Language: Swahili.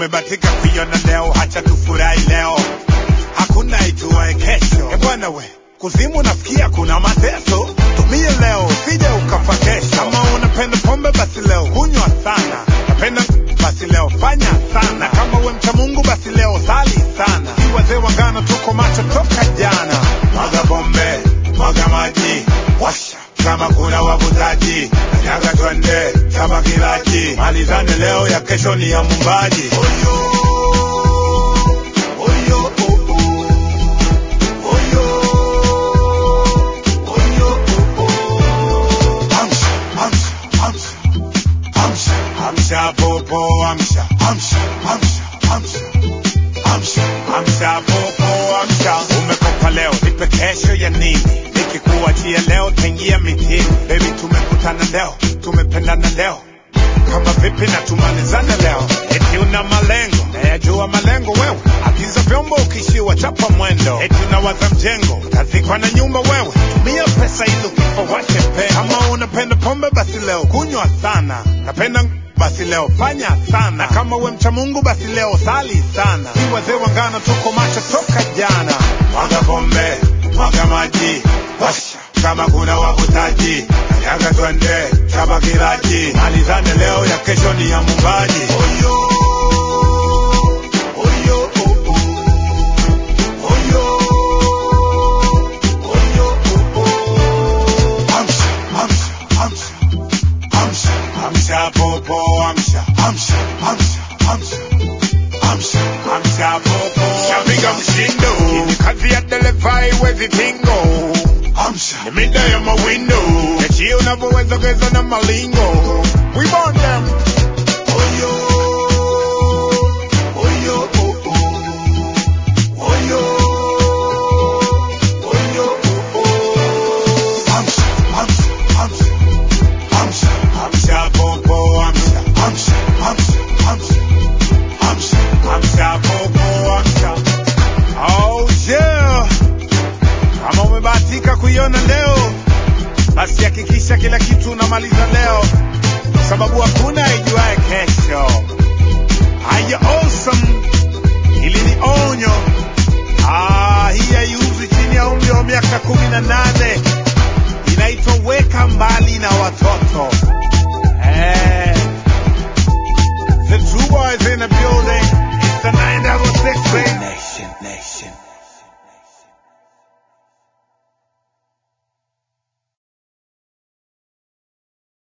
tumebatika kuiona leo, hacha tufurahi leo, hakuna ituwae kesho. E bwana we, kuzimu nafikia kuna mateso, tumie leo usije ukafa kesho. Kama unapenda pombe basi leo kunywa sana, napenda basi leo fanya sana. Kama we mcha Mungu basi leo sali sana. Si wazee wa ngano tuko macho toka jana. Mwaga pombe, mwaga maji, washa kama kuna wavutaji, kanyaga twende kama kilaji, malizane leo ya kesho ni ya mumbaji. Oyo, oyo, oh, oh. Oyo, oyo, oh, oh. Amsha, amsha, amsha, amsha, amsha, popo, amsha, amsha, amsha, amsha, amsha, amsha, popo, amsha. Umekopa leo, nipe kesho ya nini? Nikikuachia leo, tengia mitini. Baby, tumekutana leo, tumependana leo kama vipi na tumalizane leo, eti una malengo nayajua malengo wewe, agiza vyombo ukishiwa chapa mwendo, eti unawaza mjengo utazikwa na nyumba wewe, tumia pesa hizo kifo wache pe. Kama unapenda pombe basi leo kunywa sana, napenda basi leo fanya sana, kama we mcha Mungu basi leo sali sana. Si wazee wa ngano tuko macho toka jana, mwaga pombe, mwaga maji, washa kama kuna wavutaji, kanyaga twende chapa kilaji, malizane leo ya kesho ni ya mumbaji. Oyo, oyo, oh, oh. Oyo, oyo, oh, oh. Amsha, amsha, amsha, amsha, amsha, popo, amsha, amsha, amsha, amsha, amsha, amsha, popo. Shapiga mshindo, ni kazi ya dereva iwezi tingo. Amsha, ni mida ya mawindo, yachie unavyoweza geza na malingo. We burn them.